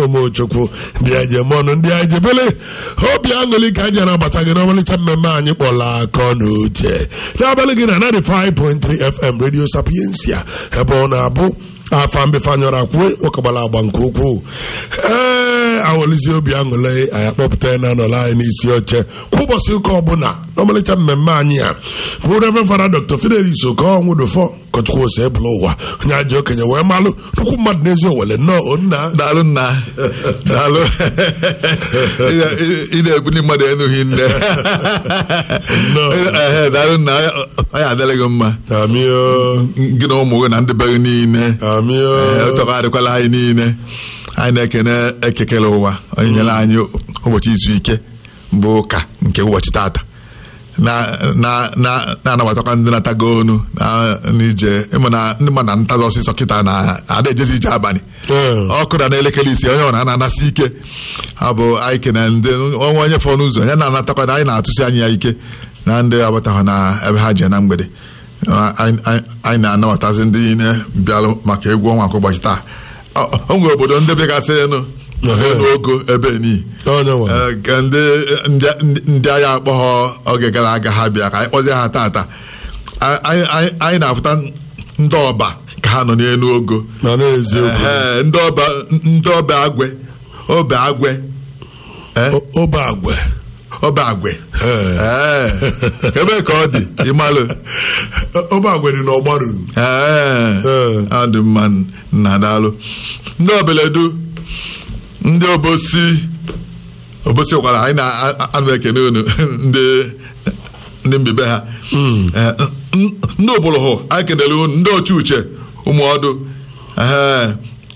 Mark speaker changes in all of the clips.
Speaker 1: omochukwu ndị ejemọnụ ndị ejebele obi aṅụrị ka anyị na-abata gị n'ọmalịcha mmemme anyị kpọrọ akọ na uche n'abalị gị na 95.3 fm radio sapiensia ebe ọ na-abụ afa mbefanyọrọ akwue nwokegbara agba nke ukwuu ee awelizi obi aṅụrị anyị akpọpụta na anọla anyị n'isi oche kwa ụbọchị ụka ọbụla n'ọmalịcha mmemme anyị a bụ reverend fada dr fidelis okonwudofọ ụkọchukwu ose ebụla ụwa onye ajọ okenye wee malụ nnukwu mmadụ n'ezi owele nnọọ onna
Speaker 2: daalụ nna daalụ ị na-ebuli mmadụ enughi nne Ehe, daalụ nna ọ ya adịla gị mma
Speaker 1: amio
Speaker 2: gị na ụmụ gị na ndị be gị niile
Speaker 1: amio
Speaker 2: Ee, tọgharịkwala anyị niile anyị na-ekene ekekele ụwa onye nyere anyị ụbọchị izu ike bụ ụka nke ụbọchị tata na- na- na- na-anabatakwa ndị natago onu na- n'ije ịma na ndị ma na ntazi ọsịsọ kịta na ada ejezi ije abalị
Speaker 1: Ee.
Speaker 2: ọkụ na n'elekere ise onye ọra na-anasị ike ọ bụ anyị kene ndị ọnwa onye fọrọ n'ụzọ ya na-anatakwa na anyị na-atụsi anyị ya ike na ndị agbataghọ na ebe ha je na mgbede anyị anyị- anyị na-anabatazi ndị niile bịalụ maka egwu ọnwa nke ụbọchị taa Ọ- o nwere obodo ndị bịagasịrịnụ n'ogo ebe nii
Speaker 1: onye nwe
Speaker 2: Ee, ka ndị ndị- ndị- ndị agha akpọghọ oge gara aga ha bịa ka anyị kpọzie ha tata A- anyị anyị- anyị na-afụta ndị ọba ka ha nọ n'elu ogo
Speaker 1: na n'eziokwu
Speaker 2: Ehe, ndị ọba ndị ọba agwe obe agwe Eh,
Speaker 1: O- obe agwe
Speaker 2: ọba agwe
Speaker 1: Ee.
Speaker 2: Ee, ebe ka ọ dị ịmalụ
Speaker 1: obe agwe dị n'ọgbaru
Speaker 2: Ee,
Speaker 1: Ee.
Speaker 2: ọ dị mma nna daalụ ndị obeledu ndị obosi obosi gwara anyị na-anụ ekene unu ndị ndị mbibe ha Ee, n- ndị obologho anyị kenere unu ndị oche uche ụmụọdụ ee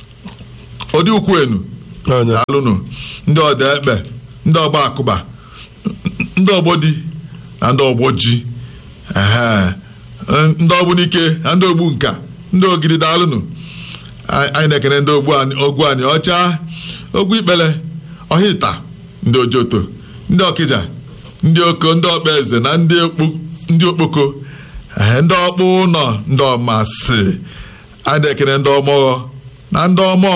Speaker 2: ọdị ukwu enu
Speaker 1: onye
Speaker 2: daalụnụ ndị ọda ekpe ndị ọgba akụba ndị ọgbọ di na ndị ọgbọ ji ehe, ndị ọgbụ n'ike na ndị ogbu nka ndị ogidi daalụnụ Anyị- anyị na-ekene ndị ogbu anyị ogwu anyị ọcha ogwu ikpele ọhịta ndị ojoto ndị ọkịja ndị oko ndị ọkpa eze na ndị okpu- ndị okpoko ehe, ndị ọkpụ ụlọ ndị ọmasị anyị na-ekene ndị ọmọghọ na ndị ọmọ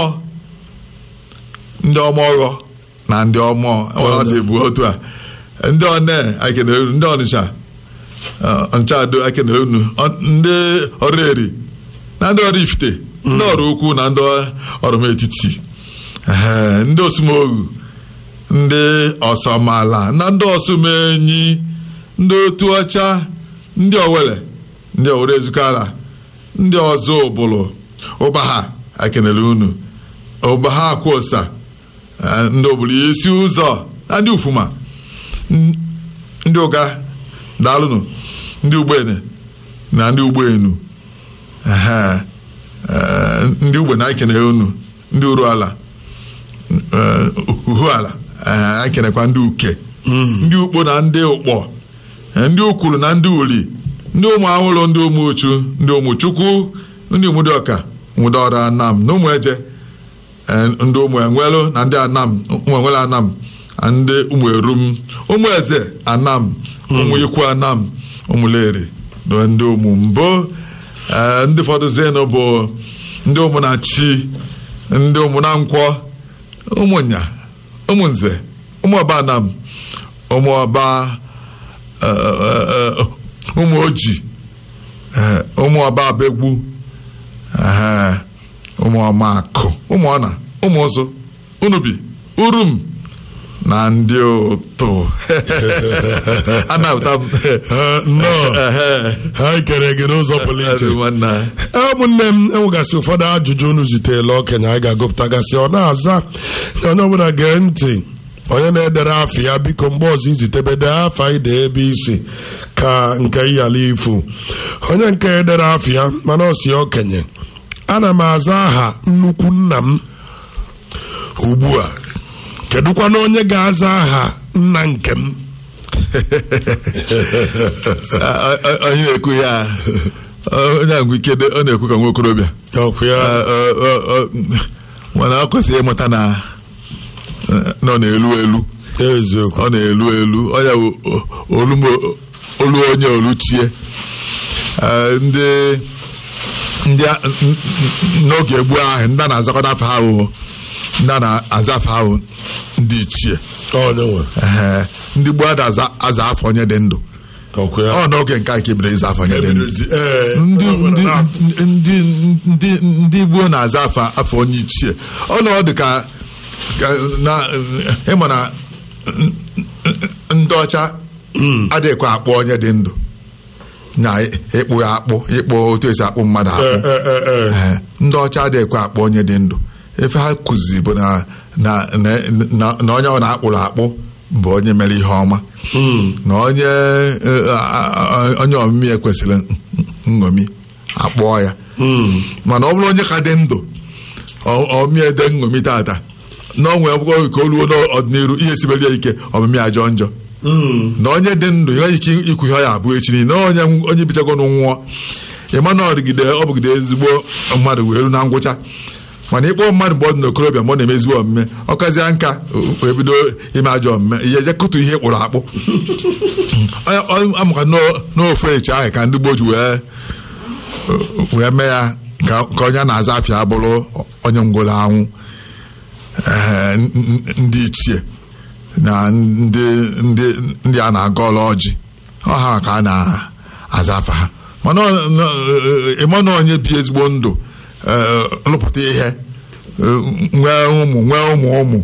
Speaker 2: ndị ọmọghọ na ndị ọmọ ọ dị bụ otu a ndị one anyị kenere unu ndị ọnịcha ọ, nchado anyị kenere unu Ọ- ndị ọrụ eri na ndị ọrụ ifite ndị ọrụ ukwu na ndị ọrụ etiti Ehe, ndị osumoghu ndị ọsọmala na ndị ọsụmenyi ndị otu ọcha ndị owele ndị owere ezukala ndị ọzọ ụbụlụ ụbaha anyị kenere unu ụbaha akwosa Eh, ndị obodo isi ụzọ na ndị ufuma n- ndị ụga daalụnụ ndị ugbene na ndị ugbenu Ehe, eh, ndị ugbe na ekene unu ndị uru ala eh, uhu ala eh, anyị kenekwa ndị uke ndị ukpo na ndị ụkpọ eh, ndị ukwuru na ndị uli ndị ụmụ ahụrụ ndị ụmụ uchu ndị ụmụ chukwu ndị ụmụdịọka ụmụdọra anam na ụmụ eje Eh, ndị ụmụ enwelu na ndị anam ụmụ enwelu anam na ndị ụmụ erum ụmụ eze anam ụmụ ikwu anam ụmụleri na ndị ụmụ mbụ Eh, ndị fọdụzienụ bụ ndị ụmụ na chi ndị ụmụ na nkwọ ụmụnya ụmụnze ụmụ ọba anam ụmụ ọba eh, eh, eh, ụmụ oji eh, ụmụ ọba abegbu Ehe, ụmụ ọmakụ ụmụ ọna ụmụ ụzụ unubi urum na ndị ụtụ anapụta m
Speaker 1: Eh, nnọọ
Speaker 2: Ehe.
Speaker 1: ha kere gị n'ụzọ pụrụ iche
Speaker 2: Adị nwanne anyị.
Speaker 1: Ee, ụmụnne m enwegasị ụfọdụ ajụjụ unu zitela okenye anyị ga-agụpụtagasị ọ na-aza na onye ọbụla gee ntị onye na-edere afọ ya biko mgbe ọzọ izitebede afa ide ebe isi ka nke ịyala ifu onye nke edere afọ ya mana ọ si okenye ana m aza aha nnukwu nna m ugbu a kedụkwana onye ga-aza aha nna nke m
Speaker 2: Ọ- ọ- onye na-ekwu ya onye agwụ ike dị- ọ na-ekwu ka nwa okorobịa
Speaker 1: ọkụ ya
Speaker 2: Ọ- ọ- ọ- ọ- mana ọ kwesịrị ịmụta na na ọ na-elu elu
Speaker 1: eziokwu
Speaker 2: ọ na-elu elu ọ ya bụ olu mo- olu onye oluchie Eh, ndị ndị a- n- n- n'oge gboo ahụ ndị a na-azakọta afọ ha wụ ndị a na-aza afa ahụ ndị ichie
Speaker 1: onye nwe
Speaker 2: Ehe, ndị gboo ada aza aza afọ onye dị ndụ
Speaker 1: ọkụ ya
Speaker 2: ọ n'oge nke a ka ebido ịza afọ onye dị ndụ
Speaker 1: ebidozi ee
Speaker 2: ndị
Speaker 1: ọ
Speaker 2: ndị
Speaker 1: bụla na-
Speaker 2: ndị ndị ndị gboo na-aza afọ afọ onye ichie ọ nọ dị ka ka na ịma na ndị ọcha adịghịkwa akpọ onye dị ndụ na ịkpụ ya akpụ ịkpụ otu esi akpụ mmadụ akpụ
Speaker 1: ee ee ee
Speaker 2: Ee, ndị ọcha adịghịkwa akpọ onye dị ndụ efe ha kụzi bụ na na na- na- na onye ọ na-akpụrụ akpụ bụ onye mere ihe ọma na onye eh, a- a- onye omimi ekwesịrị nṅomi akpọọ ya mana ọ bụrụ onye ka dị ndụ ọ- omie de nṅomi tata na onwe akwụkwọ ka o ruo n'ọdịnihu ihe sibere ya ike ọmịmị ajọ njọ na onye dị ndụ ị nweghị ike ikwu ihe ọ ya abụ echi niile na onye onye bichagonu nwụọ ịma na ọdịgide ọ bụgide ezigbo mmadụ wee ru na ngwụcha mana ịkpọ mmadụ mgbe ọ dị n'okorobịa mgbe ọ na-eme ezigbo omume ọ kazie nka wee bido ime ajọ omume ihe eje kụtu ihe kpụrụ akpụ Onye- onye amụka n'o- n'ofu echi ahụ ka ndị gboo ji wee wee mee ya ka ka onye a na-aza afịa bụrụ onye ngwụrụ anwụ ee, n- n- ndị ichie na ndị ndị ndị a na-aga ọla ọjị ọha ka a na-aza afa ha mana ọ- n- ịma na onye bi ezigbo ndụ ee, rụpụta ihe ee, nwee ụmụ nwee ụmụ ụmụ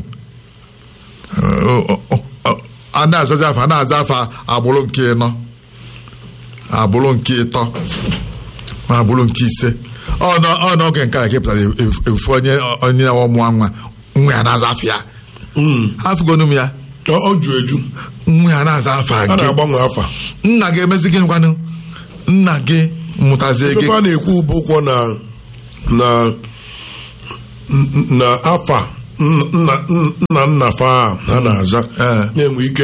Speaker 2: a na-azazi afa a na-aza afa agbụrụ nke ịnọ agbụrụ nke ịtọ ma agbụrụ nke ise ọ nọ- ọ n'oge nke a ka epụtara efu onye onye ọmụa nwa nwa ya na-aza afọ ya afụgonu m ya
Speaker 1: ọ ọ ju eju
Speaker 2: nwa ya na-aza afọ
Speaker 1: a
Speaker 2: gị
Speaker 1: na-agbanwe afa
Speaker 2: nna gị emezi gị ngwanụ nna gị mụtazie gị
Speaker 1: ife a na-ekwu bụ ụkwụ na na na afa nna nna nna fa a a na-aza
Speaker 2: Ee.
Speaker 1: na-enwe ike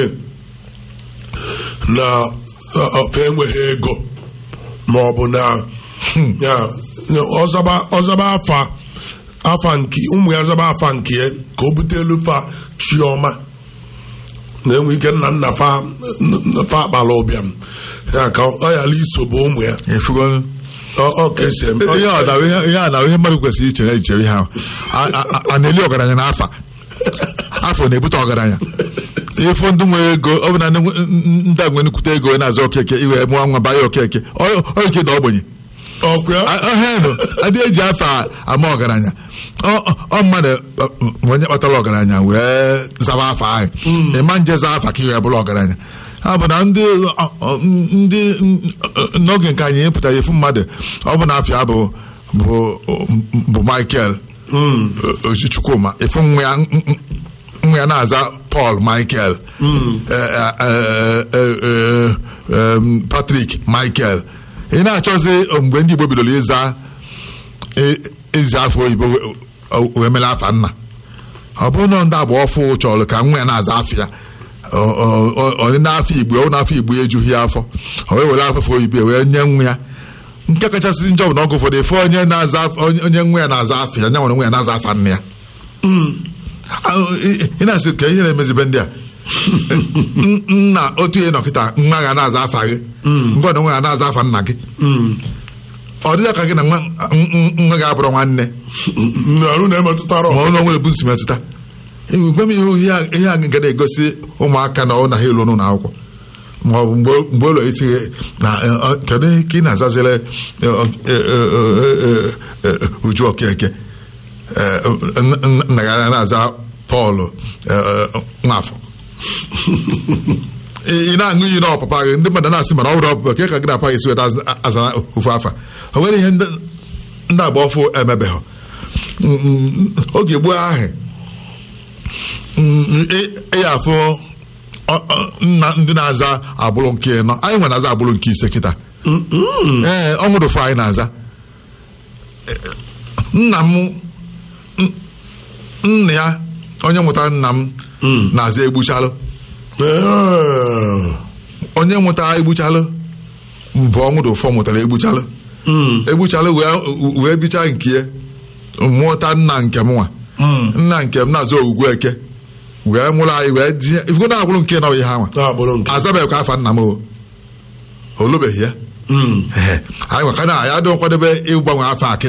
Speaker 1: na ọ- ọ- fa enweghị ego ma ọ bụ na ya na ọzaba ọzaba afa afa nke ụmụ ya zaba afa nke ya ka o bute elu fa chiọma na-enwe ike nna nna fa nna fa akpala ụbịam ya ka ọ yala iso bụ ụmụ ya
Speaker 2: efugonu
Speaker 1: ọ ọ ka esi eme
Speaker 2: ihe ọ na- ihe ihe a na ihe mmadụ kwesịrị ichere ichere ihe ahụ A- a- a- a na-eli ọgaranya na afa afọ na-ebute ọgaranya ịfụ ndị nwere ego ọ bụ na ndị nwe- ndị a nwere nnukwute ego na-azụ okeke iwe mụọ nwa banye okeke ọ ọ ike da ogbenye
Speaker 1: ọkwa ya
Speaker 2: ọhenụ adị eji afọ ama ọgaranya Ọ- ọ- ọ mmadụ ọ, onye kpatara ọgaranya wee zaba afọ ahụ ịma nje za afa ka iwe bụrụ ọgaranya ha bụ na ndị ọ, ọ, ndị n'oge nke anyị pụtara efu mmadụ ọ bụ na afịa bụ bụ bụ Michael Ochi- Chukwuma efu nwa ya nwa ya na-aza Paul Michael eh, eh, eh, eh, eh, eh, Patrick Michael ị na-achọzi mgbe ndị Igbo bidoro ịza e- ezi afọ oyibo we- o- wee mere afa nna ọ bụrụ na ndị agba ọfụ chọrọ ka nwa ya na-aza afọ ya ọ- ọ- ọ- onye n'afọ igbo ọ n'afọ igbo ya ejughị ya afọ o wee were afọ oyibo wee nye nwa ya nke kachasị njọ bụ na ọgụ ụfọdụ efe onye na-aza afọ- onye onye nwa ya na-aza afọ ya nya nwere nwa ya na-aza afa nna ya Ah, ị ị na-asị ka ihe na-emezibe ndị a N- nna otu ihe nọkịta nwa ga na-aza afa gị ngọ na nwa ya na-aza afa nna gị ọ dịghị ka gị na nwa n- n- nwa ga-abụrụ nwanne
Speaker 1: arụ na-emetụtara
Speaker 2: ma ọ na onwere bụ nsi metụta gwe m ihe ihe a- ihe a ga na-egosi ụmụaka na ọ na ha elu n'ụlọ akwụkwọ ma ọ bụ mgbe mgbe ụlọ itinye na eh, ọ, kedu ka ị na-azazire eh, ọ, eh, eh, eh, eh, eh, uju okeke Eh, n- n- nna ya na-aza Pọl eh, eh, nwafọ ị ị na-aṅụ iyi na ọpapa gị ndị mmadụ na-asị mana ọ bụrụ ọpapa ka ka gị na-apa gị si weta aza- aza ofu afa o nwere ihe ndị ndị agba ọfụ emebeghị Mm, mm, oge gboo ahụ mm, ị- ị ya afụ ọ- ọ, nna ndị na-aza agbụrụ nke ịnọ anyị nwere na-aza agbụrụ nke ise kịta ee ọ nwere ụfọ anyị na-aza nna m n- nna ya onye mụtara nna m na-aza egbuchalụ onye mụtara egbuchalụ bụ ọnwụrụ ụfọ mụtara egbuchalụ egbuchalụ wee wee bicha nke ya mụta nna nke m nwa nna nke m na-azụ ogwugwu eke wee mụrụ anyị wee dinye ifugo na agbụrụ nke nọ ihe ha nwa
Speaker 1: na-agbụrụ nke
Speaker 2: azabeghịkwa afa nna m o olubeghị ya Ehe. anyị nwaka na anyị adịghị nkwadebe ịgbanwe afọ a kịta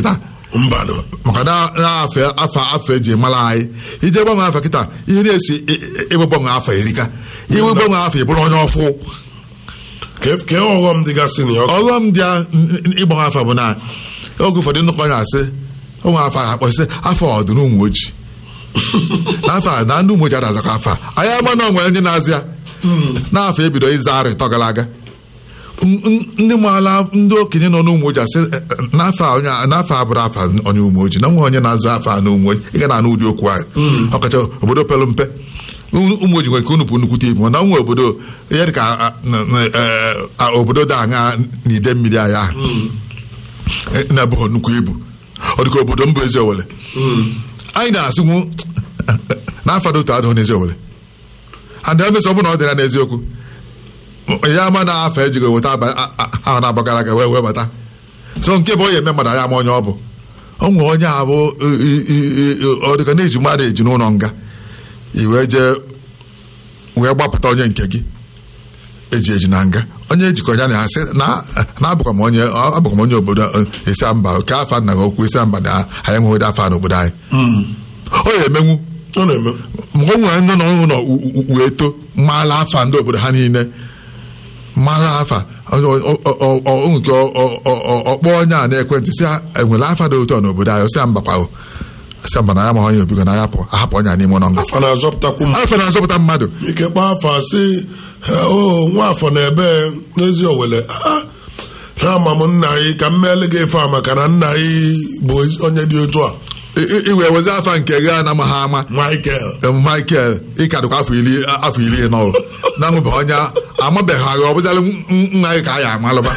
Speaker 1: mbanụ
Speaker 2: maka na na-afọ afọ afọ eji mara anyị ije gbanwe afọ kịta ihe na-esi ịgbe gbanwe afọ erika iwe gbanwe afọ ịbụrụ onye ọfụ
Speaker 1: Ke- kee ọghọm dịgasị na ya
Speaker 2: ọghọm dị ya ịgbanwe afọ bụ na oge ụfọdụ nnukwu onye asị ụmụ afọ a akpọsị afọ ọdụ na ụmụ ojii n'afọ a na ndị ụmụ ojii adazakọ afọ a anyị ama na onwere ndị na-azị ya n'afọ ebido ịza arị tọ gara aga M- m- ndị maala ndị okenye nọ n'ụmụ ojii asị "Eh, eh, n'afọ a onye a- n'afọ a bụrụ afọ onye ụmụ ojii na nwe onye na-azụ afọ a na ụmụ ojii ị ga na-anụ ụdị okwu ahụ ọkacha obodo pere mpe ụmụ ojii nwere ike unu bụ nnukwu ibu mana nwe obodo ihe dị ka a- na- na- eh, a- obodo dị aṅa n'ide mmiri anyị ahụ Eh, na-abụghị nnukwu ibu ọ dịka obodo mbụ ezi owele anyị na-asịnwu n'afọ dị otu adịghị n'ezi owele and emesọ ọ bụ na ọ dịra n'eziokwu ya ama na afọ ejighị weta aba- a- a- ahụ na-agbagara aga wee wee bata so nke bụ onye eme mmadụ anya ama onye ọ bụ o nwere onye abụ i- i- i- ọ dịka na-eji mmadụ eji n'ụlọ nga i wee jee wee gbapụta onye nke gị eji eji na nga onye ejikọ ya na asị na na-abụkwa m onye abụkwa m onye obodo eh, esi mba ka afọ nna gị okwu esi mba na anyị enweghị afọ a n'obodo anyị ọ ya emenwu
Speaker 1: ọ na-eme
Speaker 2: mgbe o nwere ndị nọ n'ụlọ u- u- wee to mara afa ndị obodo ha niile mara afa ọ- ọ- ọ- ọ- nke ọ- ọ- ọ- ọ- ọkpọ onye a na-ekwentị si "Ah, enwere afa dị ụtọ n'obodo anyị osi mbakwa o si mba na ya ma onye obigo na ahapụ ahapụ onye a n'ime ụlọ nga
Speaker 1: afọ na-azọpụtakwu m
Speaker 2: afọ na-azọpụta mmadụ
Speaker 1: ike kpaa afọ asị o nwa afọ na ebe n'ezi owele Ah, na ama m nna anyị ka m meele gị ife a maka na nna anyị bụ onye dị otu a
Speaker 2: I- i- i wee wezi afa nke gị a na-amaghị ama
Speaker 1: Michael
Speaker 2: Em, Michael ịkadụkwa afọ iri afọ iri nọ na nwebe onye amabeghị agha ọ bụzalị nna gị ka a ya amalụba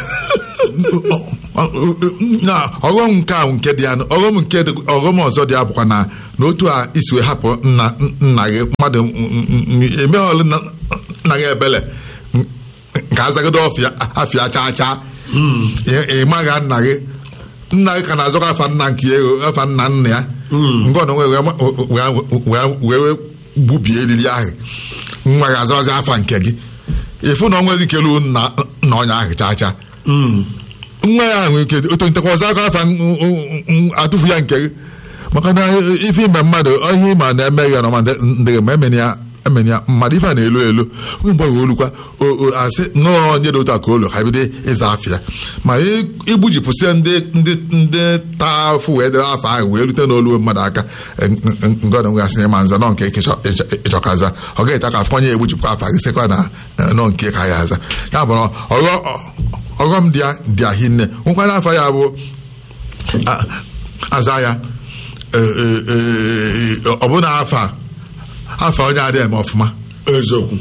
Speaker 2: na ọghọm nke a nke dị ya ọghọm nke dị- ọghọm ọzọ dị ya bụkwa na n'otu a isi wee hapụ nna nna gị mmadụ emeghọlụ nna gị ebele nke azagide ọfịa afịa chaa chaa ị maghị nna gị nna gị ka na-azọkọ afa nna nke ya ego afa nna nna ya nke ọ na wee wee- wee wee gbubie eriri ahụ nwa gị azọzi afa nke gị ịfụ na ọ nweghị ike ruo nna nna onye ahụ chaa chaa nwa ya nwere ike oto ntekwa ọzọ aka afa n- n- n- atụfu ya nke gị maka na ife ime mmadụ ihe ịma na-eme ya n'ọma ndị gị ma emene ya emene ya mmadụ ife a na-elu elu onye mgbe wee olukwa o- o- asị nọọ onye dị otu a ka olu ha bido ịza afịa ma ị- igbujipụsịa ndị ndị ndị taa afụ wee debe afọ ahụ wee rute n'olu mmadụ aka ngọdọ ngasị na ịma nza nọ nke ịchọ- ịchọ- ịchọkaza ọ gaghị ta ka afọ onye egbujipụkwa afọ gị sịkwa na eh, nọ nke ka ya aza ya bụ na ọghọ ọghọm dị ya dị ya hinne nwekwa n'afọ ya bụ a- aza ya eh, eh, eh, ọ bụna afọ a, afọ onye adịghị eme ọfụma
Speaker 1: eziokwu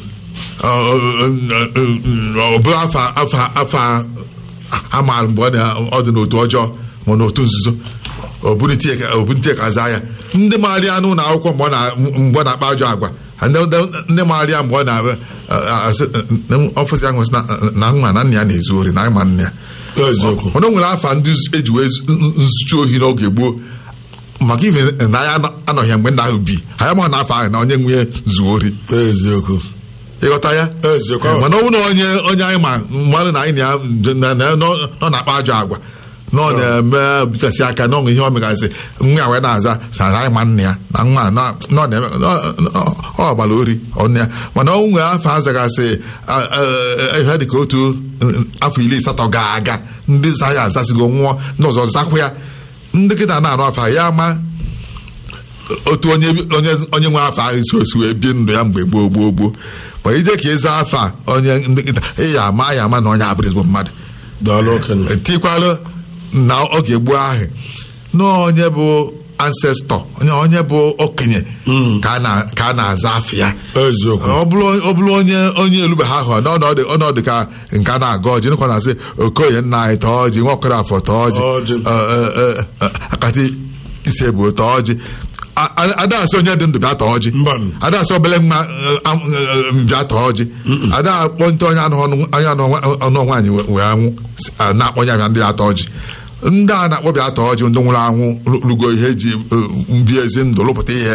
Speaker 2: ọ bụrụ afọ afọ afọ amaara mgbe ọ na- ọ dị n'otu ọjọọ ma n'otu nzuzo obuntie ka aza ya ndị maara ya n'ụlọ akwụkwọ mgbe ọ na- mgbe ọ na-akpa ajọ agwa ndị ndị maara ya mgbe ọ na- asị ọfụzi ahụ sị na- na nna na nna ya na-ezu ori na ịma nna ya
Speaker 1: eziokwu
Speaker 2: mana o nwere afa ndị eji wee zu- nzuchi ohi n'oge gboo maka ife na ya anọghị ya mgbe ndị ahụ bi anyị ma na afọ ahụ na onye nwunye zuo ori
Speaker 1: eziokwu
Speaker 2: ịghọta ya
Speaker 1: eziokwu
Speaker 2: Eh, mana ọ bụrụ na onye onye anyị ma mmadụ na anyị na ya na- na- nọ nọ na-akpa ajọ agwa na ọ na-eme bikasị aka na ọṅụ ihe ọ megasị nwa ya wee na-aza sa na anyị ma nna ya na nwa na na ọ na-eme na- na- ọ gbara ori ọnụ ya mana ọ nwere afọ azagasị a- a- ihe dị ka otu mm, afọ iri asatọ ga-aga ndị za ya azasigo nwụọ ndị ọzọ zakwa ya ndị kịta na-anụ afọ ya ma otu onye onye onye nwe afọ ahụ si osi wee bie ndụ ya mgbe gboo gboo gboo ma ije ka ịza afọ a onye ndị nkịta ị ya ama ya ama na onye abụrụ ezigbo mmadụ
Speaker 1: daalụ okenye
Speaker 2: etikwalụ na oge gboo ahụ na onye bụ ancestọ onye onye bụ okenye ka a na- ka a na-aza afọ ya
Speaker 1: eziokwu
Speaker 2: ọ bụrụ ọ bụrụ onye onye elube ha hụ n'ọnọdụ ọnọdụ ka nke a na-aga ọjị nkwa na-asị okoye nna anyị tọọ ọjị nwa okoro afọ tọọ ọjị
Speaker 1: Ọjị.
Speaker 2: Ọ, ọ, ọ, ọ, akati isi ebu tọọ ọjị A- a- ada asị onye dị ndụ bịa tọọ ọjị
Speaker 1: Mbanụ.
Speaker 2: ada asị obele nwa eh, am- eh, bịa tọọ ọjị ada akpọ ntị onye anụ ọnụ onye anụ ọnụ nwaanyị wee- wee anwụ s- a na-akpọ ya bịa ndị atọ ọjị ndị a na-akpọ bịa tọọ ọjị ndị nwụrụ anwụ rugo ihe eji eh, mbi ezi ndụ lụpụta ihe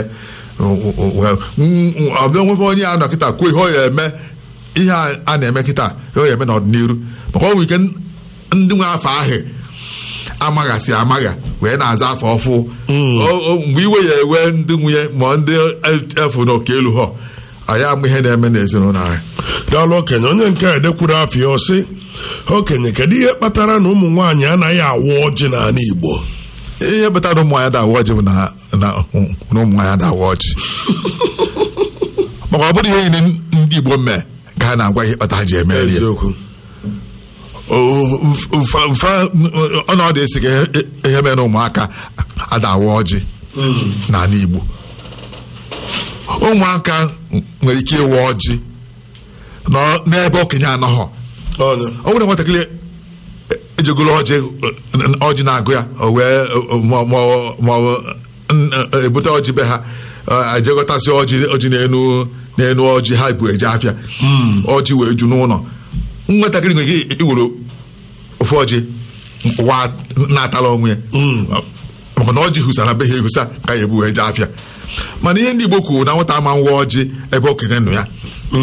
Speaker 2: ọbịa nwebe onye ya nọ kịta kwuo ihe ọ ya eme ihe a- a na-eme kịta ihe ọ ya eme n'ọdịnihu maka ọ nwere ike ndị nwe afọ ahụ amaghasị amagha wee wee na-aza afọ ọfụ O- o- mgbe iwe ya ewe ndị nwunye ma ndị efu n'oke elu ha anyị ama ihe na-eme n'ezinụlọ anyị
Speaker 1: daalụ okenye onye nke a edekwuru afọ ya ọsị okenye kedu ihe kpatara na ụmụ nwaanyị anaghị awa ọjị n'ala igbo
Speaker 2: ihe kpatara ụmụ anyị dawa ọjị bụ na na na ụmụ anyị dawa ọjị maka ọ bụrụ ihe niile ndị igbo mee ka ha na-agwa ihe kpata ha ji eme ya
Speaker 1: eziokwu
Speaker 2: mfe ọnọdụ esi ka ihe mere na ụmụaka adawa ọjị n'ala igbo ụmụaka nwere ike ịwa ọjị nọ n'ebe okenye anọghọ
Speaker 1: onye
Speaker 2: ọ bụrụ na nwatakịrị ejegolo ọjị ọjị na-agụ ya o wee ma ọ- ma ọ n- ebute ọjị be ha ọ, ejegọtasị ọjị ọjị n'enu n'enu ọjị ha bụ eje afịa ọjị wee ju n'ụlọ nwatakịrị nwere ike iwere ofu ọjị wa na-atala onwe ya maka na ọjị hụsara be ha ehusa ka ya ebu wee jee afịa mana ihe ndị Igbo kwuru na nwata ama nwa ọjị ebe okenye nọ ya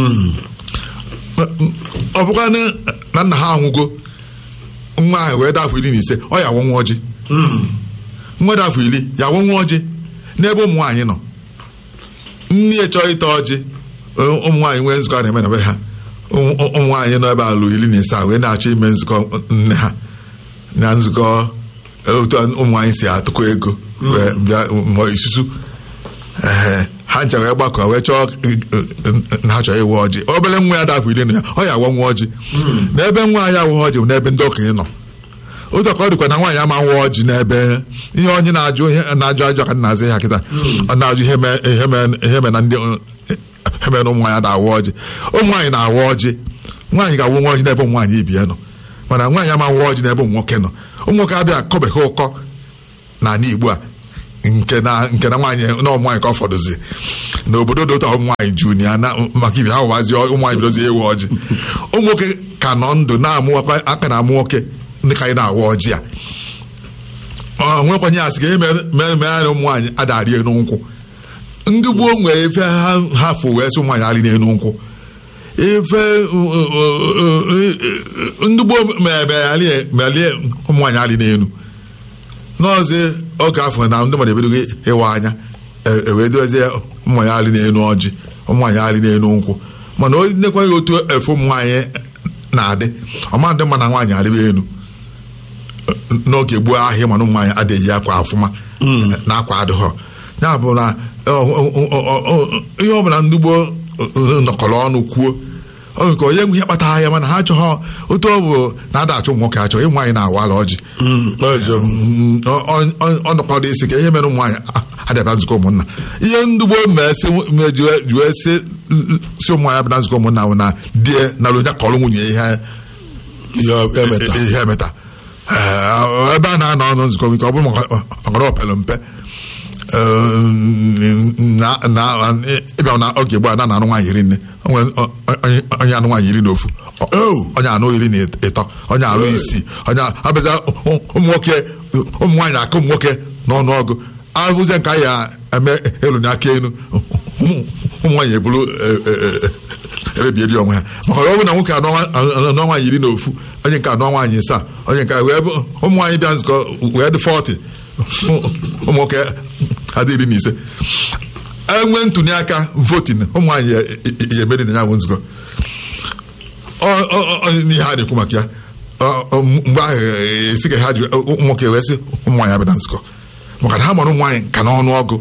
Speaker 2: ọ bụkwa na- na nna ha anwụgo nwa ahụ wee dafọ iri na ise ọ ya awọ nwa ọjị nwa dị afọ iri ya awọ nwa ọjị n'ebe ụmụ nwaanyị nọ nne ya chọọ ịta ọjị ụmụ nwaanyị nwee nzukọ a na-eme na be ha ụmụ ụmụ nwaanyị nọ ebe alụ iri na ise a wee na-achọ ime nzukọ nne ha na nzukọ otu ụmụ nwaanyị si atụkọ ego wee bịa ma isusu Ehe, ha ncha wee gbakọ wee chọọ na ha chọrọ ịwa ọjị obere nwa ya dafọ iri na ya ọ ya awa nwa ọjị n'ebe nwa ya awa ọjị bụ n'ebe ndị okenye nọ otu ka ọ dịkwa na nwaanyị ama nwa ọjị n'ebe ihe onye na-ajụ ihe na-ajụ ajụ ka na-azị ya kịta ọ na-ajụ ihe mee- ihe mee- ihe mee na ndị ihe mere na ụmụ nwaanyị na-awa ọjị ụmụ nwaanyị na-awa ọjị nwaanyị ga-awụ nwa ọjị n'ebe ụmụ nwaanyị ibi ya nọ mana nwaanyị ama nwa ọjị n'ebe ụmụ nwoke nọ ụmụ nwoke abịa kọbeghị ụkọ n'ala Igbo a nke na nke na nwaanyị na ụmụ nwaanyị ka ọ fọdụzi n'obodo dị ụtọ ụmụ nwaanyị junia na maka ibi ha ụwazi ụmụ nwaanyị bidozi ewe ọjị ụmụ nwoke ka nọ ndụ na-amụ aka na-amụ nwoke ndị ka anyị na-awa ọjị a ọ nwekwanye asị ka ihe mere mere mere anyị ụmụ nwaanyị adarị elu nkwụ ndị gboo nwere efe ha ha fụ wee sị ụmụ nwaanyị arị n'elu nkwụ ife ndị gboo merie ụmụ nwaanyị arị n'elu n'ọzi oge afọ na ndị mmadụ ebidogo ịwa anya e- ewee dozie ụmụ ya arị n'elu ọjị ụmụ nwaanyị arị n'elu nkwụ mana o nekwaghị otu efe ụmụ nwaanyị na-adị ọma ndị mma na nwaanyị arịba elu n'oge gboo ahịa mana ụmụ nwaanyị adịghị akwa afụma na akwa adịghọ ya bụ na ọ- ọ- ọ- ọ- ọ- ihe ọ bụla ndị gboo nọkọrọ ọnụ kwuo ọ nke onye nwe ihe kpatara ya mana ha achọghọ otu ọ bụ na ada achụ ụmụ nwoke achọ ịmụ nwaanyị na-awala ọjị ọnọkọdụ isi ka ihe mere ụmụ nwaanyị adịaba nzukọ ụmụnna ihe ndị gboo mejuwe si si ụmụ nwaanyị bịa na nzukọ ụmụnna bụ na die na onye kọrọ nwunye ihe
Speaker 1: ya emeta
Speaker 2: ihe emeta Ee, ebe a na-anọ ọnụ nzukọ nke ọ bụrụ maka maka opere mpe ee, na- na- ịbịa na oge gboo a na anụ nwaanyị iri nne O nwere onye- onye anụ nwaanyị iri na ofu
Speaker 1: Oh.
Speaker 2: onye anụ iri na ịtọ onye anụ isii onye abịaza ụmụ nwoke ụmụ nwaanyị aka ụmụ nwoke n'ọnụọgụ abụzie nke anyị eme elu n'aka elu ụmụ ụmụ nwaanyị eburu emebieri onwe ha maka na ọ bụ na nwoke anọ anọ nwaanyị iri na ofu onye nke anọ nwaanyị isaa onye nke wee bụ ụmụ nwaanyị bịa nzukọ wee dị 40 ụmụ nwoke adị iri na ise enwe ntụli aka votin ụmụ nwaanyị ya- ya emeri na ya bụ nzukọ ọ- ọ- ọ- n'ihe a na-ekwu maka ya ọ- ọ- mgbe ahụ esi ka ha ji ụmụ nwoke wee sị ụmụ nwaanyị abịa na nzukọ maka na ha mara ụmụ nwaanyị ka n'ọnụ ọgụ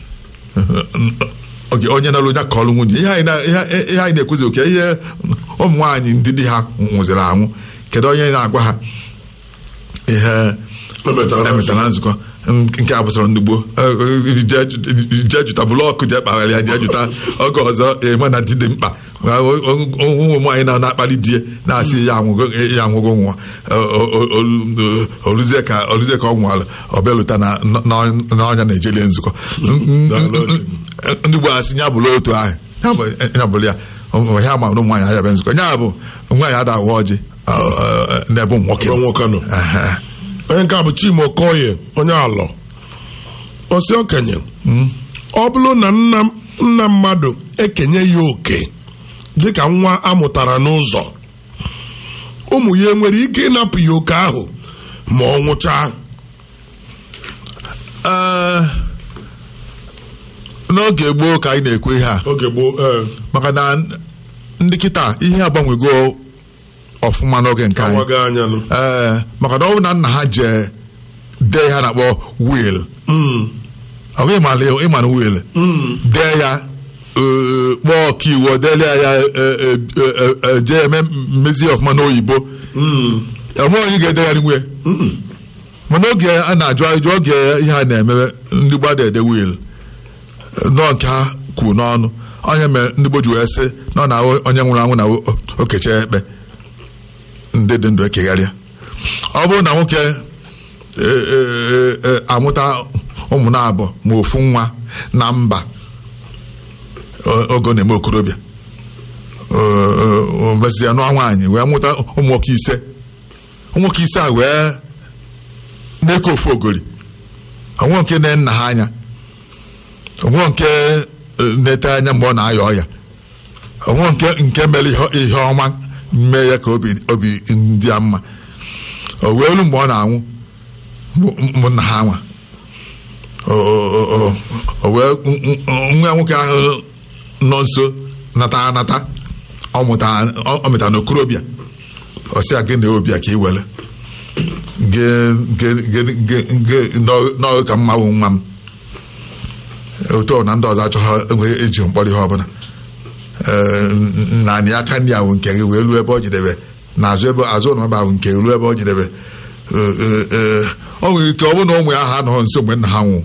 Speaker 2: oge onye nara onye kọọlụ nwunye ihe anyị na- ihe- ihe anyị na-ekwuzi oke ihe ụmụ nwaanyị ndị di ha nwụziri anwụ kedu onye na-agwa ha ihe
Speaker 1: Emetara
Speaker 2: emetara na nzukọ nke a bụsara ndị gboo jee jụta blọkụ jee kpagharị ya jee jụta oge ọzọ eme na di dị mkpa ụmụ nwaanyị na na-akpali die na-asị ya anwụgo ya anwụgo nwa oluzie ka oluzie ka ọ nwụrụ ọ bịa lụta na n'ọnya na-ejelie nzukọ ndị gboo asị ya bụrụ otu ahụ ya bụ- ya bụrụ ya ya ma ụmụ nwaanyị abịa nzukọ ya bụ nwaanyị ada awa ọjị ọ, ọ, n'ebe ụmụ nwoke
Speaker 1: Ebe nwoke nọ.
Speaker 2: Ehe.
Speaker 1: onye nke a bụ Chima Okoye onye alọ osi okenye ọ bụrụ na nna nna mmadụ ekenye ya oke dịka nwa amụtara n'ụzọ ụmụ ya enwere ike ịnapụ ya oke ahụ ma ọ nwụchaa
Speaker 2: Ee, n'oge gboo ka anyị na-ekwu ihe a
Speaker 1: oge gboo ee
Speaker 2: maka na ndị kịta ihe agbanwego ọfụma n'oge nke anyị
Speaker 1: awaga anya nụ
Speaker 2: ee maka na ọ bụ na nna ha jee dee ihe a na-akpọ wil
Speaker 1: Mm,
Speaker 2: ọ bụ ịmana ịmana wil
Speaker 1: mm,
Speaker 2: dee ya ee, kpọọ ọkaiwu dele ya ee, ee, ee, ee, jee eme mmezi ọfụma n'oyibo
Speaker 1: mm,
Speaker 2: enweghị onye ga-edegharị nwe
Speaker 1: mm.
Speaker 2: mana oge a na-ajụ ajụ oge ihe a na-emebe ndị gbada ede wil nọ nke ha kwu n'ọnụ onye mere ndị Igbo ji wee sị na ọ na onye nwụrụ anwụ na okecha ekpe ndị dị ndụ ekegharịa ọ bụrụ na nwoke e, e, e, e, amụta ụmụ na-abụ ma ofu nwa na mba o- oge ọ na-eme okorobịa mezie nụọ nwaanyị wee mụta ụmụ nwoke ise ụmụ nwoke ise a wee na-eke ofu ogori onwe nke na nna ha anya onwe nke eh, na-ete anya mgbe ọ na-aya ọya onwe nke nke mere ihe- ihe ọma mee ya ka obi obi ndị a mma o wee elu mgbe ọ na-anwụ bụ- bụ nna ha nwa O- o- o- o wee nwa nwoke ahụ nọ nso nata anata ọ mụta ọ mụta n'okorobịa ọ sị ya gị na obi a ka ị were ge- ge- ge- ge- ge- nọ- nọ ka mma bụ nwa m otu ọ na ndị ọzọ achọghị enweghị eji mkpọrọ ihe ọbụla Ee, naanị aka ndị ahụ nke gị wee ruo ebe ọ jidebe na azụ ebe azụ ụlọ ebe ahụ nke ruo ebe ọ jidebe Ee, ee, ee, ọ nwere ike ọ bụrụ na ụmụ ya ha anọghị nso mgbe nna ha nwụ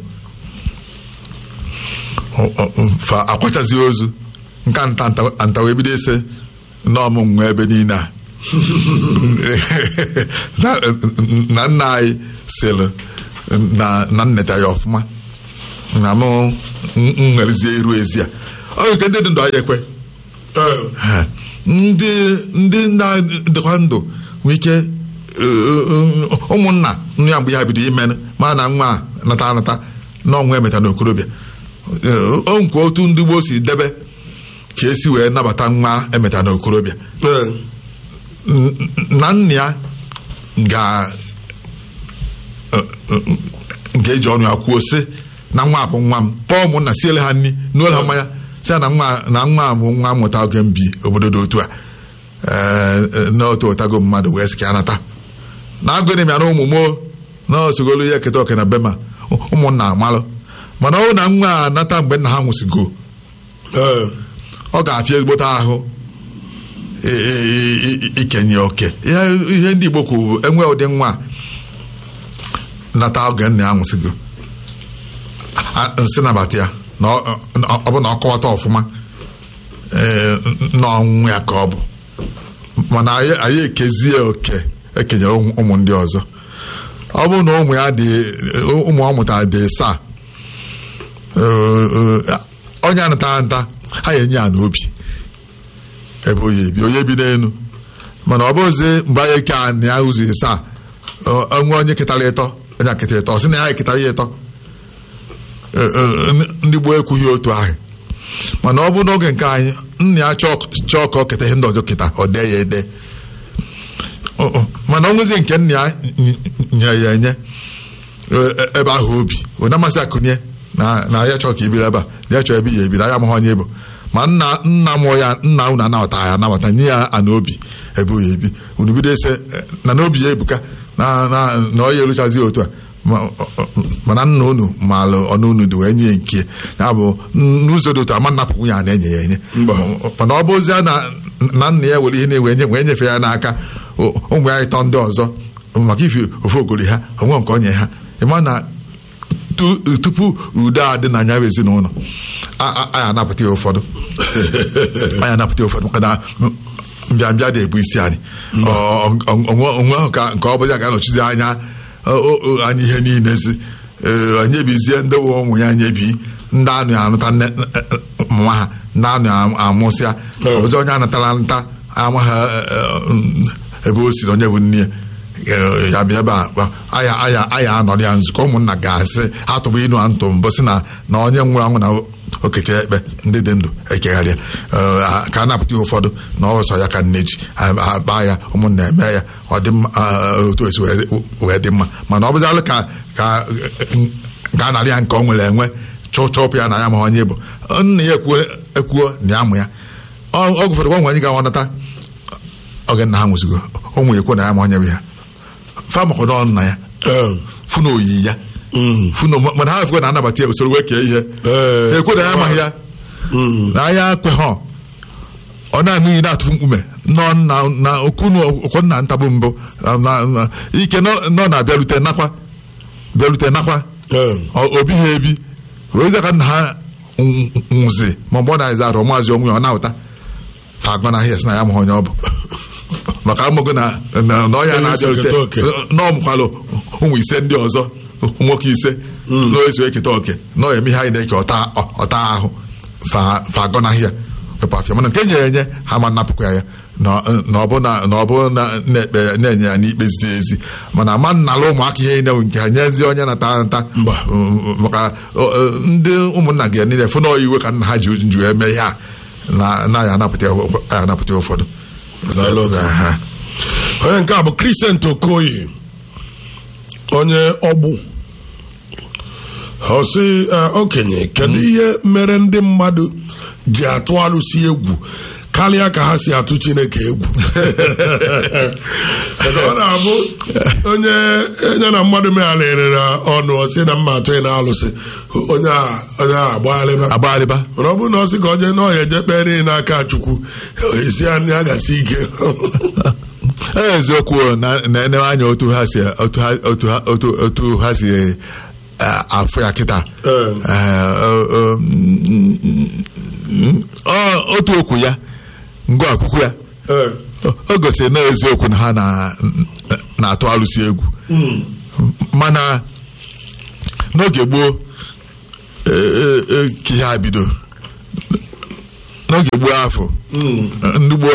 Speaker 2: Ọ- ọ- fa akwachazi ozu nka nta nta- nta wee bido ise n'ọmụ nwa ebe niile a na na nna anyị sịrị na na nneta ya ọfụma na mụ nwerezie iru ezi a ọ nwere ike ndị dị ndụ anyị ekwe
Speaker 1: ee
Speaker 2: Ha. ndị ndị na-adịkwa ndụ nwee ike eh, eh, ụmụnna nnu ya mgbe ya bido ime ma na nwa a nata anata na ọnwa emeta n'okorobịa Eh, o nkwa otu ndị gboo si debe ka esi wee nabata nwa emeta n'okorobịa
Speaker 1: ee
Speaker 2: N- na nna ya ga ga-eji ọnụ ya kwuo sị na nwa a bụ nwa m kpọọ ụmụnna siele ha nri n'ụlọ ha mmanya sị ya na nwa na nwa a bụ nwa mụta oge m bi obodo dị otu a Ee, na otu ụtago mmadụ wee sị ka ya nata na agụrị m ya na ụmụ moo na osogolu ya eketa oke na bema ụmụnna amalụ mana ọ bụrụ na nwa a nata mgbe nna ha nwụsịgo
Speaker 1: ee
Speaker 2: ọ ga-afịa ezigbote ahụ i- i- i- ikenye oke ihe ihe ndị Igbo kwuru bụ enwe ụdị nwa a nata oge nna ya nwụsịgo a- nsị nabata ya na ọ ọ- ọ bụ na ọ kọwata ọfụma ee, na ọnwụ ya ka ọ bụ mana anyị anyị ekezie oke ekenyere ụmụ ụmụ ndị ọzọ ọ bụrụ na ụmụ ya dị ụmụ ọ mụtara dị saa onye anata nta ha ya enye ya n'obi ebe onye ebi onye bi n'elu mana ọ bụzi mgbe anyị eke a na ya ụzọ ịsaa onwe onye ketara ịtọ onye akịta ịtọ ọ sị na ya eketara ya ịtọ Ee, ee, ndị gboo ekwughị otu ahụ mana ọ bụ n'oge nke anyị nna ya chọọ chọọ ka ọ keta ihe ndị ọzọ keta ọ dee ya ede Ọ- ọ, mana onwezi nke nna ya nye ya enye e- ebe ahụ obi ọ na-amasị akụnye na na ya chọọ ka ibiri ebe a ya chọọ ebe ya ebiri anya amaghị onye bụ ma nna nna mụọ ya nna unu anabata ya anabata nye ya ana obi ebe ya ebi unu bido ese eh, na n'obi ya ebuka na na na ọ ya eruchazi otu a Ma- ọ- ọ- mana nna unu maalụ ọnụ unu dị wee nye ya nke ya bụ n'ụzọ dị otu ama nnapụ ya na-enye ya enye
Speaker 1: Mba.
Speaker 2: mana ọ bụzie na na nna ya were ihe na-ewe nye wee nyefee ya n'aka o- ụmụ ya ịtọ ndị ọzọ maka ifi ofe ogori ha onwe nke onye ha ịma na tu- tupu udo a dị na anya bụ ezinụlọ a- a- anyị anapụta ya ụfọdụ anyị anapụta ya ụfọdụ maka na mbịambịa dị-ebu isi anyị Ọ- ọ- ọ- onwe onwe ahụ ka nke ọ bụla ga-anọchizi anya o- o- o- anyị ihe niile zi Ee, anyị ebizie ndị bụ ụmụ ya anyị ebi ndị anụ ya anụta nne nwa ha ndị anụ ya amụsịa
Speaker 1: Ee.
Speaker 2: ọzọ onye anatara nta amaghị ebe o si na onye bụ nne ya Ee, ya bịa ebe a gwa, aya aya aya anọrọ ya nzukọ ụmụnna ga-asị ha tụbụ inu a ntụ mbụ sị na na onye nwụrụ anwụ na okecha ekpe ndị dị ndụ ekegharịa Ee, a- ka a napụta ya ụfọdụ na ọsọ ya ka nne ji akpa ya ụmụnna eme ya ọ dị mma ah, otu esi wee- wee dị mma mana ọ bụzalụ ka ka nke a narị ya nke ọ nwere enwe chọpụ ya na ya ma onye bụ nna ya ekwuo ekwuo na ya mụ ya ọ gụfere gwa nwe anyị ga nata oge nna ha nwụzigo o nwere ekwo na ya ma onye bụ ya famakọdọ nna ya funa oyi ya funa mana ha efekwe na anabata ya usoro wee kee ihe ekwe na ya amaghị ya na ya kwe ha ọ na-aṅụ iyi na-atụfu mkpume nọ na okunu okwonna ntabụ mbụ ike nọ na-abịarute nakwa bịarute nakwa obi ha ebi wee ka nna ha nwụzi ma mgbe ọ na-eze arụ maazị onwe ya ọ na-awụta fa agọnaghị ya sị na ya amaghị onye ọ bụ maka amụgo na ọya na-abịarute n'ọmụkwalụ ụmụ ise ndị ọzọ nwoke ise na-eso eketa oke na eme ihe anyị na-eke ọta ahụ fa agọnaghị ya pepụ afịa mana nke nyere enye ha ma napụkwa ya na ọ bụ na-enye ya n'ikpe ziri ezi mana ama nnala ụmụaka ihe na nke ha nyezi onye nata nta maka ndị ụmụnna gị niile fụ na iwe ka nna ha ji nju eme ihe a na ya anapụta ụfọdụ
Speaker 1: onye nke a bụ Christian Okoye onye ọgbụ ọsị okenye kedu ihe mere ndị mmadụ ji atụ alụsị egwu karịa ka ha si atụ chineke egwu ọ na-abụ onye onye na mmadụ megharịrị ọnụ ọsị na mma atụ na alụsị onye a
Speaker 2: agbagharịba
Speaker 1: mana ọ bụrụ na ọ sị ka ọ jee n'ọhịa eje kpere n'aka chukwu esi anya gasị ike
Speaker 2: eziokwu na-enye anya otu ha si otu ha si afụ ya kịta otu okwu ya ngụ akwụkwọ ya o gosiri na eziokwu na ha na-atụ alụsị egwu mana n'oge gboo ka ihe a bido n'oge gboo afọ ndị gboo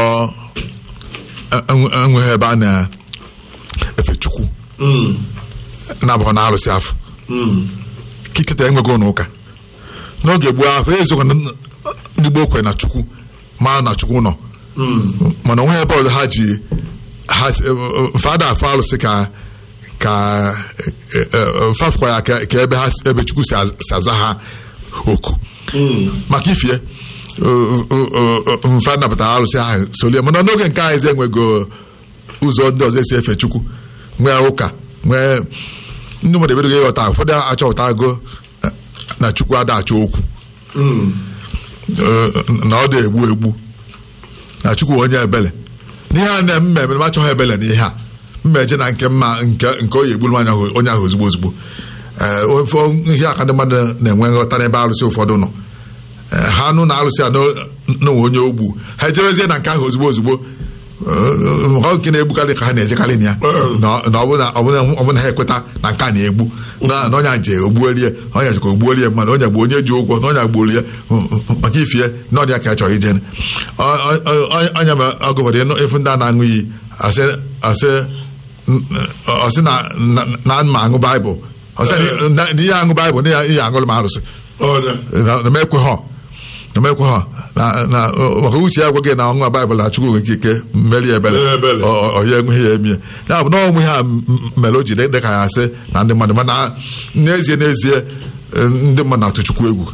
Speaker 2: enweghị ebe a na-efe chukwu na-abụghị na alụsị afọ kikịta enweghị ụlọ ụka n'oge gboo afọ eziokwu na ndị gboo kwere na chukwu ma na chukwu nọ mana onwe ebe ọzọ ha ji fada afọ alụsị ka ka fafụkwa ya ka ebe ha ebe chukwu si aza ha oku maka ifie mfa napụtara alụsị ahụ solie mana n'oge nke anyị enwego ụzọ ndị ọzọ esi efe chukwu nwee ụka nwee ndị mmadụ ebedogo ịghọta ụfọdụ achọpụtago na chukwu ada achọ okwu na ọ dị egbu egbu na chukwu onye ebele n'ihe a na mmemme m achọghị ebele n'ihe a mmeje na nke mma nke onye egburu onye ahụ ozugbo ozugbo ihe aka ndị mmadụ na-enwe nghọta n'ebe alụsị ụfọdụ nọ ha nụ na alụsị a n'onwe onye ogbu ha ejerezie na nke ahụ ozugbo ozugbo maka nke na-egbukarị ka ha na-ejekarị na ya na ọ bụna ha ekweta na nke a na-egbu na onye je ogbuolie onye jikọ ogbuolie mmadụ onye gbu onye ji ụgwọ na onye gbuolie maka ifie na ọdịya ka a chọrọ ije onye ma ọgụbọdụ efu ndị a na-aṅụ iyi ọsị na ma aṅụ baịbụl na ihe aṅụ baịbụl na ihe aṅụrụ m arụsị na mekwe ha na mekwe ha maka uche ya gwaghị na ọnwa baịbụl na chukwu nwere ike mmeri ebele onye enweghị ya emie ya bụ na ọnwụ ha mere o ji dị ka ya asị na ndị mmadụ mana n'ezie n'ezie ndị mmadụ na-atụ chukwu egwu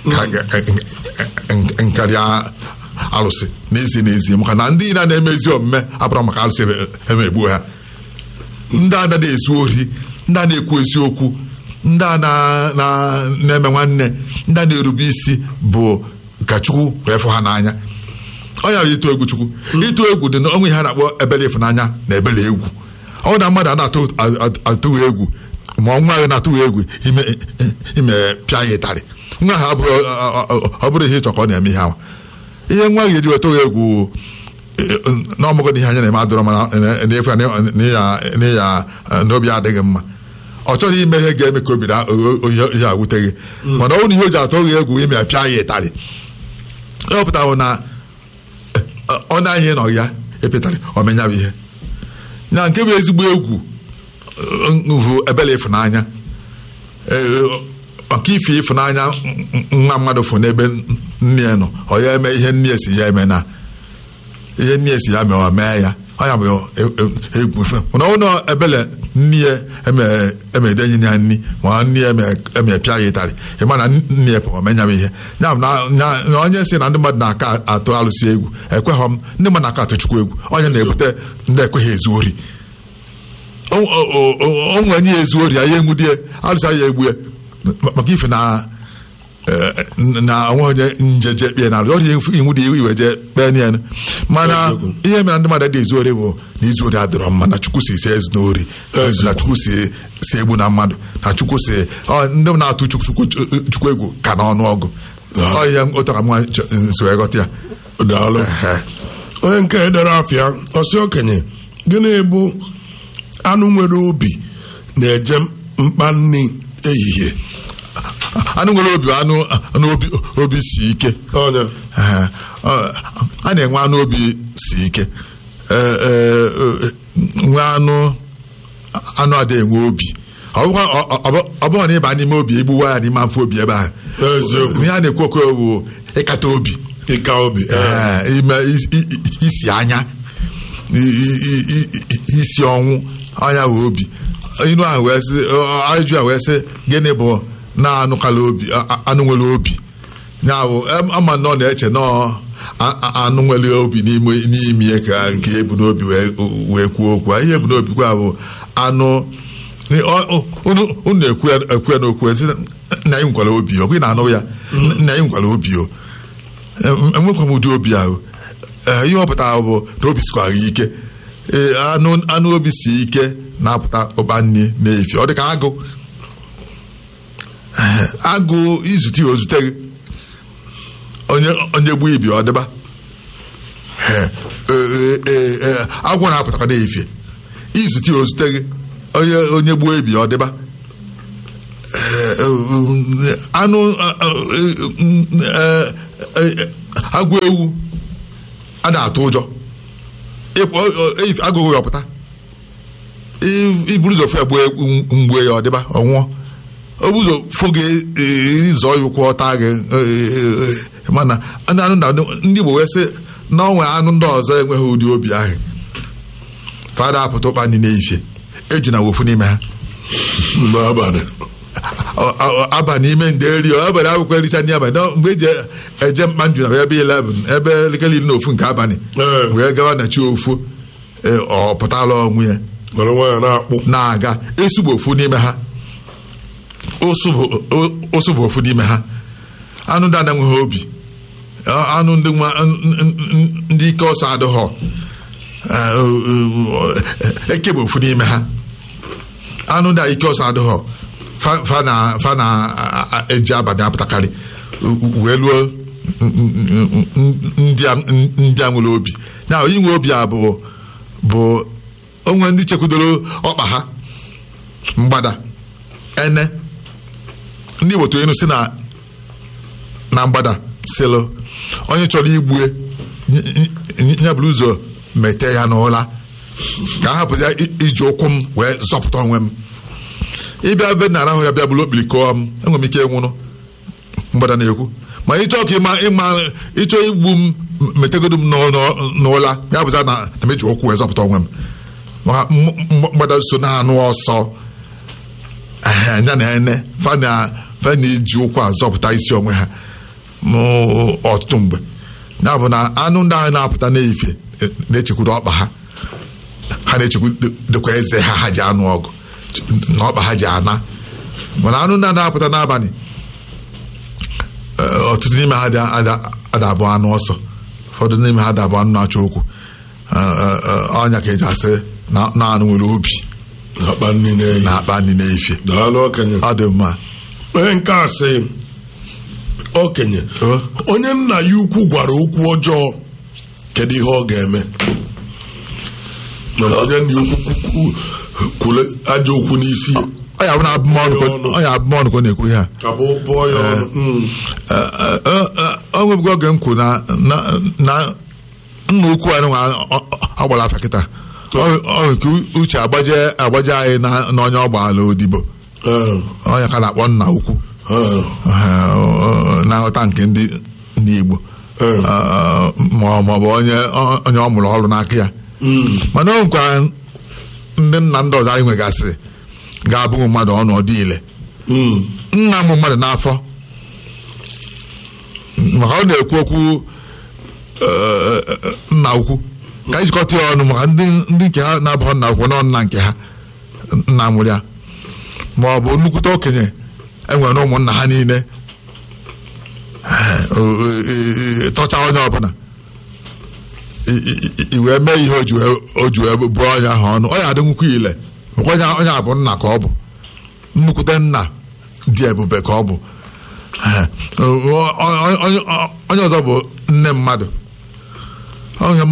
Speaker 2: nkarịa alụsị n'ezie n'ezie maka na ndị na na-emezi omume abụrụ maka alụsị emegbuo ha ndị a na-ezu ori ndị a na-ekwu eziokwu ndị a na-eme nwanne ndị a na-erube isi bụ ka chukwu wee fụ ha n'anya ọ ya bụ ịtụ egwu chukwu ịtụ egwu dị na ọnwụ ihe a na-akpọ ebele ịfụnanya na ebele egwu ọ na mmadụ a na-atụghị egwu ma nwa gị na-atụghị egwu ime pịa ya ịtarị nwa ha ọ bụrụ ihe ịchọ ka ọ na-eme ihe ahụ ihe nwa gị eji wetụghị egwu n'ọmụgụ na ihe anya na-eme adọrọ mana na-efe n'ịya n'obi adịghị mma ọ chọrọ ime ihe ga-eme ka obi ihe agwụteghị mana ọ bụrụ ihe o ji atụrụ gị egwu ime pịa ya ịtarị ọ pụtara na ọ na-anyị nọ ya epịtarị omenyabụ ihe na nke bụ ezigbo egwu bụ ebele ịfụnanya maka ife ịfụnanya nwa mmadụ fụ n'ebe nne ya nọ ọ ya eme ihe nne si ya eme na ihe nne si ya mee ọ mee ya ọ ya bụ egwu mana ụlọ ebele nne ya eme- emedenye ya nri ma nne ya eme- emepịa ya ịtarị ịma na nne ya pụrụ menyam ihe ya bụ na- na na onye si na ndị mmadụ na-aka atụ alụsị egwu ekweghọ m ndị mmadụ na-aka atụ chukwu egwu onye na-ebute ndị ekweghị ezu ori o o- o- o nwere nye ya ezu ori ya ya enwudie alụsị ya egbu ya maka ife na eh, na onwe onye njeje kpee na ọrịa iwu dị iwe je kpee na ya mana
Speaker 1: Eziokwu.
Speaker 2: ihe mere ndị mmadụ dị ezu ori bụ na izu ori adịrọ mma na chukwu si si ezu n'ori
Speaker 1: Eziokwu.
Speaker 2: na chukwu si si egbu na mmadụ na chukwu si ọ, ndị na-atụ chukwu chukwu chukwu egwu ka n'ọnụ ọgụ
Speaker 1: Ah.
Speaker 2: ọ ihe ụtọ ka mwa nso ghọta ya
Speaker 1: daalụ
Speaker 2: Ehe.
Speaker 1: onye nke edere afịa ọsị okenye gịnị bụ anụ nwere obi na-eje mkpa nri ehihie
Speaker 2: anụ nwere obi bụ anụ anụ obi obi si ike
Speaker 1: onye
Speaker 2: Ee, ọ- a na-enwe anụ obi si ike Ee, ee, ee, nwe anụ anụ ada enwe obi ọ bụkwa- ọ- ọ- ọ- ọ bụghị na ịba n'ime obi igbuwa ya n'ime afọ obi ebe ahụ
Speaker 1: Eziokwu.
Speaker 2: ihe a na-ekwu okwu bụ ịkata obi
Speaker 1: ịka obi ee.
Speaker 2: Ee, ime is- i- i- isi anya i- i- i- i- i- isi ọnwụ anya wee obi inu ahụ wee sị ọ- ajụjụ a wee sị gịnị bụ na-anụkala obi a- a- anụ nwere obi ya bụ em- ama na ọ na-eche nọọ a- a- anụ nwere obi n'ime n'ime ya ka nke ebu n'obi wee wee kwuo okwu ihe ebu n'obi kwa bụ anụ ọ- ọ- unu unu na-ekwu ya ekwu ya n'okwu sị na anyị nwekwara obi ọ bụghị na anụ ya na anyị nwekwara obi o enwekwa m ụdị obi ahụ Ee, ihe ọ pụtara bụ na obi sikwara ya ike Ee, anụ anụ obi si ike na-apụta ụba nri na-efi ọ dị ka agụ Ee, agụ izute ya ozute gị onye onye gbuo ibi ọ dịba Ee, ee, ee, ee, agwọ na-apụtakwa na-efi izute ya ozute gị onye onye gbuo ibi ọ dịba anụ agụ ewu a na-atụ ụjọ agụghị ya ọpụta iburu ụzọ fụ ya gbuo mgbe ya ọdịba ọnwụọ obu ụzọ fụ gị ịzọ ya ụkwụ ọta gị mana anụ anụ na ndị Igbo wee sị na onwe anụ ndị ọzọ enweghị ụdị obi ahụ fada apụta ụkpa ndị na-efie eju na wofu n'ime ha
Speaker 1: n'abalị
Speaker 2: aba n'ime nde eri abalị akwụkwọ ericha ndị abalị mgbe eji eje mkpa nju na ebe 11 ebe elekere iri na ofu nke abalị
Speaker 1: Ee.
Speaker 2: wee gawa na chi ofu ee, ọ pụtala onwe ya
Speaker 1: were nwaanyị na-akpụ
Speaker 2: na-aga esu bụ ofu n'ime ha osu bụ- o- osu bụ ofu n'ime ha anụ ndị anaghị obi Ọ- anụ ndị nwa n- n- n- ndị ike ọsọ adịghọ Ee, o- o- eke bụ ofu n'ime ha anụ ndị a ike ọsọ adịghọ fa fa na fa na a- a- eji abalị apụtakarị wee luo ndị a ndị a nwere obi na inwe obi a bụ bụ onwe ndị chekwudoro ọkpa ha mgbada ene ndị Igbo tụrụ enu si na na mgbada sịlụ onye chọrọ igbue ya bụrụ ụzọ mete ya n'ụla ka a hapụ ya i- iji ụkwụ m wee zọpụta onwe m ịbịa be na arahụ ya bịa bụrụ okpiri kọọ m enwere m ike ịnwụrụ mgbada na-ekwu ma ịchọ ka ịma ịma ịchọ igbu m metegodo m n'ụ- n'ụ- n'ụla ya bụza na na m eji ụkwụ wee zọpụta onwe m Ma m- m- mgbada so na-anụ ọsọ Ehe, ya na ene fa na fa na-eji ụkwụ azọpụta isi onwe ha m- ọtụtụ mgbe ya bụ na anụ ndị ahụ na-apụta n'efie eh, na-echekwuru ọkpa ha ha na-echekwu dịkwa eze ha ha ji anụ ọgụ na ọkpa ha ji ana mana anụ ndị a na-apụta n'abalị eh, ọtụtụ n'ime ha ada- ada- adabụ anụ ọsọ ụfọdụ n'ime ha dabụ anụ na-achọ okwu Eh, eh, eh, ọnya ka eji asị na na anụ nwere obi
Speaker 1: na-akpa nri na-eyi
Speaker 2: na-akpa nri n'efie
Speaker 1: daalụ okenye
Speaker 2: ọ dị mma
Speaker 1: onye nke a sị okenye
Speaker 2: Ọ?
Speaker 1: onye nna ya ukwu gwara okwu ọjọọ kedu ihe ọ ga-eme mana onye nna ya ukwu kwu- kwule ajọ okwu n'isi ya,
Speaker 2: ọ ya bụ na abụmọnụ ka-
Speaker 1: ọnụ.
Speaker 2: ọ ya abụmọnụ ka ọ na-ekwu ihe a
Speaker 1: ka bụ bụọ ya ọnụ Mm.
Speaker 2: ọ nwebugo oge m kwuru na na na nna ukwu anyị nwa ọ gbara afa kịta ọ ọ nwere ka uche agbaje agbaje anyị na n'onye ọ gbaala odibo
Speaker 1: Eh,
Speaker 2: onye ka na-akpọ nna ukwu
Speaker 1: eh,
Speaker 2: Eh, na-aghọta nke ndị ndị Igbo
Speaker 1: Eh.
Speaker 2: Eh, ma ọ ma ọ bụ onye onye ọ mụrụ ọrụ n'aka ya
Speaker 1: mm.
Speaker 2: mana o nwekwara ndị nna ndị ọzọ anyị nwegasị ga-abụghị mmadụ ọnụ ọdị ile
Speaker 1: Mm.
Speaker 2: nna m mmadụ n'afọ maka ọ na-ekwu okwu eh, eh, nna ukwu ka anyị jikọta ya ọnụ maka ndị ndị nke ha na-abụghị nna ukwu nọ nna nke ha nna mụrụ ya ma ọ bụ nnukwute okenye enwere na ụmụnna ha niile Eh, o- o- e- e- tọcha onye ọbụla I- i- i- i wee mee ihe o ji wee- o ji wee bụọ onye ahụ ọnụ ọ ya adị nwukwu ile makwa onye onye a bụ nna ka ọ bụ nnukwute nna dị ebube ka ọ bụ Eh, o- o- o- onye onye ọzọ bụ nne mmadụ Ọ ihe